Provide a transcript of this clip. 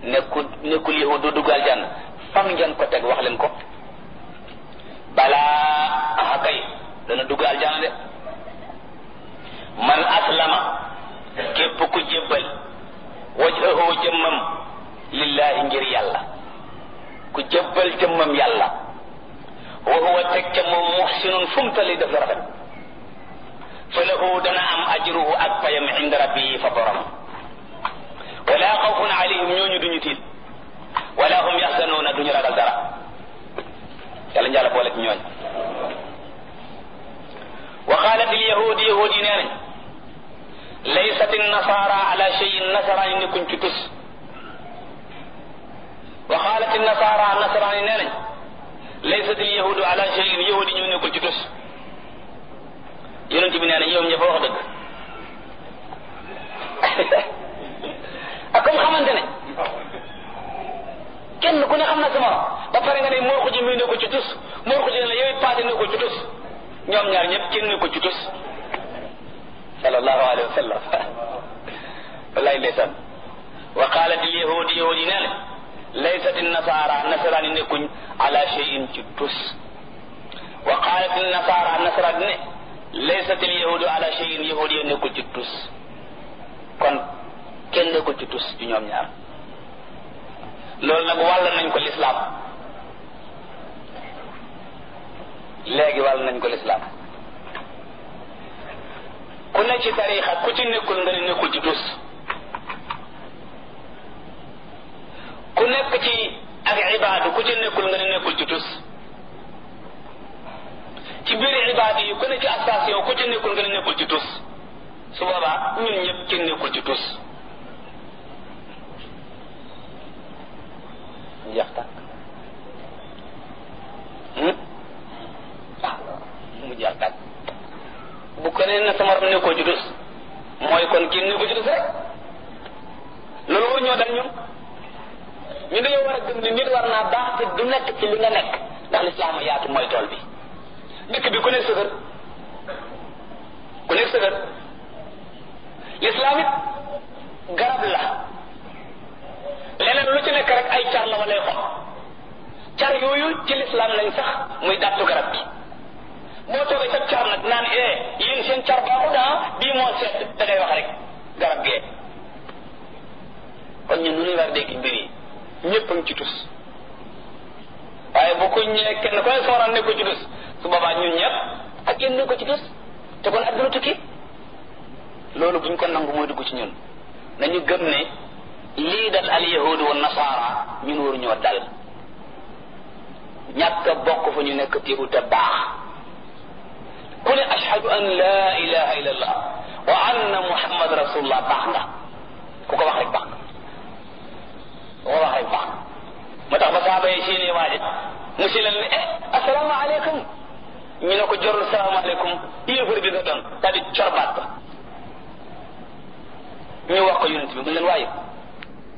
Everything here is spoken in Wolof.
nekkul nekkul yahud du dugg aljanna fan ngeen ko teg wax leen ko balaa aha kay dana dugg aljanna de man aslama képp ku jébbal wajhahu jëmmam lillahi ngir yàlla ku jébbal jëmmam yàlla wa huwa teg ca moom muhsinun fu mu tali def la rafet fa lahu dana am ajruhu ak payam inda rabbihi fa borom wala xawfun alayhim ñooñu duñu tiit wala hum yaxzanuuna duñu ragal dara yàlla njàlla boole ci ñooñ wa qalat il yahudi yahudi nee nañ laysat nasara ala cheyin nasaraan nekkuñ ci tus wa qalat nasara nasaraan nee nañ laysat il yahudu ala cheyin yahudi ñu nekkul ci tus yonent bi nee na ñoom ña fa wax dëgg ak comme xamante ne kenn ku ne xam na sama ba pare nga ne moo ko ji muy ne ko ci tus moo ko ji ne la yow paase ne ko ci tus ñoom ñaar ñëpp kenn ne ko ci tus sallallahu alayhi wa sallam wallahi ndeysaan wa qalat al yahudi yahudi nee na laysat nasara nasaraan yi nekkuñ ala cheyin ci tus wa qalat al nasara nasaraan ne laysat al yahudu ala cheyin yahudi yi nekkul ci tus kon kenn nekkul ci tus ci ñoom ñaar loolu nag wàll nañ ko lislaam léegi wàll nañ ko lislaam ku ne ci tarixa ku ci nekkul nga ne nekkul ci tus ku nekk ci ak ibaadu ku ci nekkul nga ne nekkul ci tus ci biir ibaadu yi ku ne ci station ku ci nekkul nga ne nekkul ci tus su boobaa ñun ñëpp kenn nekkul ci tus jeex tàkk ah mu jeex tàkk bu ko nee na sama ram nekkoo ci tus mooy kon kenn nekkoo ci tus rek loolu war ñoo dal ñun ñu dañoo war a gëm ni nit war naa baax te du nekk ci li nga nekk ndax lislaam yaatu mooy tool bi dëkk bi ku nekk sëgër ku nekk sëgër lislaam it garab la leneen lu ci nekk rek ay car la walay xob car yooyu ci lislaam lañ sax muy dàttu garab bi boo toogee sa car nag naan eh yéen seen car baaxul ah bii moo seet da ngay wax rek garab gee kon ñun nu ñuy war dégg mbir yi ñëpp a ngi ci tus waaye bu ko ñëwee kenn ku ne sooraan ne ko ci tus su boobaa ñun ñëpp ak yéen ne ko ci tus te kon adduna tukki loolu buñ ko nangu mooy dugg ci ñun nañu gëm ne lii dal al yahudu wa nasaara ñun waru ñoo dal ñàkk a bokk fa ñu nekk téebu te baax ku ne ashhadu an la ilaha illa allah wa anna muhammad rasulullah baax nga ku ko wax rek baax nga ku ko wax rek baax nga moo tax ba saaba yi séenee waaje mu si leen ne eh asalaamaaleykum ñu ne ko jorul salaamaaleykum yéefar bi nga doon daal di corbaat ba ñu wax ko yonent bi mu leen waaye